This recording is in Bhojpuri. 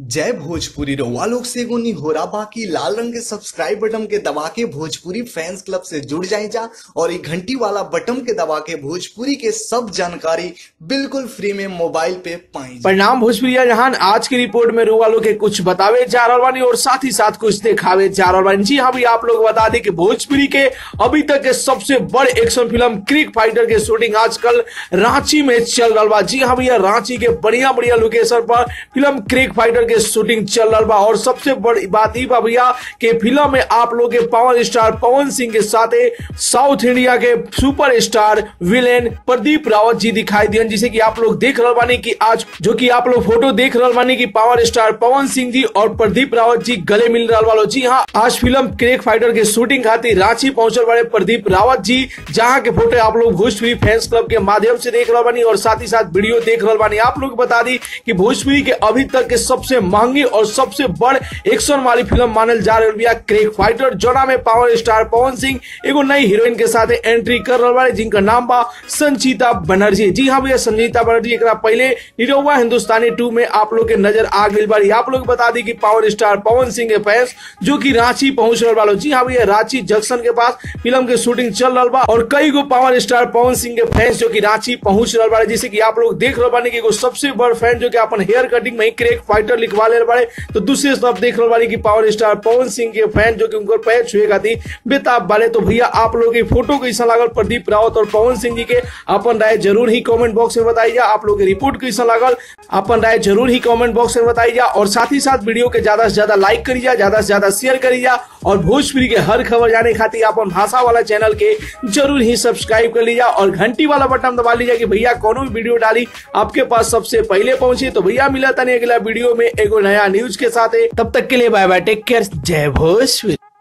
जय भोजपुरी रउआ लोग से एगो निहोरा बाकी लाल रंग के सब्सक्राइब बटन के दबा के भोजपुरी फैंस क्लब से जुड़ जाए जा और ये घंटी वाला बटन के दबा के भोजपुरी के सब जानकारी बिल्कुल फ्री में मोबाइल पे पाई परिणाम भोजपुरिया जहान आज की रिपोर्ट में रोगा लोग के कुछ बतावे जा रहल बानी और साथ ही साथ कुछ दिखावे जा रहल बानी जी हाँ भी आप लोग बता दी कि भोजपुरी के अभी तक के सबसे बड़ एक्शन फिल्म क्रिक फाइटर के शूटिंग आजकल रांची में चल रहा बा जी हाँ भैया रांची के बढ़िया बढ़िया लोकेशन पर फिल्म क्रिक फाइटर के शूटिंग चल रहा बा और सबसे बड़ी बात ई बा भैया कि फिल्म में आप लोग के पावर स्टार पवन सिंह के साथे साउथ इंडिया के super star villain Pradeep Rawat ji दिखाई दियन जिसे कि आप लोग देख रहल बानी कि आज जो कि आप लोग फोटो देख रहल बानी कि पावर स्टार पवन सिंह जी और प्रदीप रावत जी गले मिल रहल वालो जी हाँ आज फिल्म क्रेक फाइटर के शूटिंग खातिर रांची पहुंचल वाले प्रदीप रावत जी जहाँ के फोटो आप लोग भोजपुरी फैंस क्लब के माध्यम से देख रहल बानी और साथ ही साथ वीडियो देख रहल बानी आप लोग बता दी कि भोजपुरी के अभी तक के सबसे महंगी और सबसे बड़ एक्शन वाली फिल्म मानल जा रही है क्रेक फाइटर जोना में पावर स्टार पवन सिंह एगो नई हीरोइन के साथ एंट्री कर रहा है जिनका नाम बा संचिता बनर्जी जी हाँ भैया संजीता बनर्जी एक पहले निरहुआ हिंदुस्तानी टू में आप लोग के नजर आ गई बारी आप लोग बता दी कि पावर स्टार पवन सिंह के फैंस जो कि रांची पहुंच रहा वालों जी हाँ भैया रांची जंक्शन के पास फिल्म के शूटिंग चल रहा बा और कई गो पावर स्टार पवन सिंह के फैंस जो कि रांची पहुंच रहा बारे जैसे कि आप लोग देख रहे बानी कि एगो सबसे बड़ फैन जो कि अपन हेयर कटिंग में ही क्रेक फाइटर लिखवा ले बारे तो दूसरे तरफ देख रहे बानी कि पावर स्टार पवन सिंह के फैन जो कि उनकर पैर छुए खातिर बेताब वाले तो भैया आप लोग की फोटो कैसा लागल प्रदीप रावत और पवन सिंह जी के अपन राय जरूर ही कमेंट बॉक्स में बताइए आप लोग की रिपोर्ट कैसा लागल अपन राय जरूर ही कमेंट बॉक्स में बताइए और साथ ही साथ वीडियो के ज्यादा से ज्यादा लाइक करिए ज्यादा से ज्यादा शेयर करिए और भोजपुरी के हर खबर जाने खातिर अपन भाषा वाला चैनल के जरूर ही सब्सक्राइब कर लीजिए और घंटी वाला बटन दबा लीजिए कि भैया कोनो भी वीडियो डाली आपके पास सबसे पहले पहुंचे तो भैया मिला था अगला वीडियो में एगो नया न्यूज के साथ तब तक के लिए बाय बाय टेक केयर जय भोजपुरी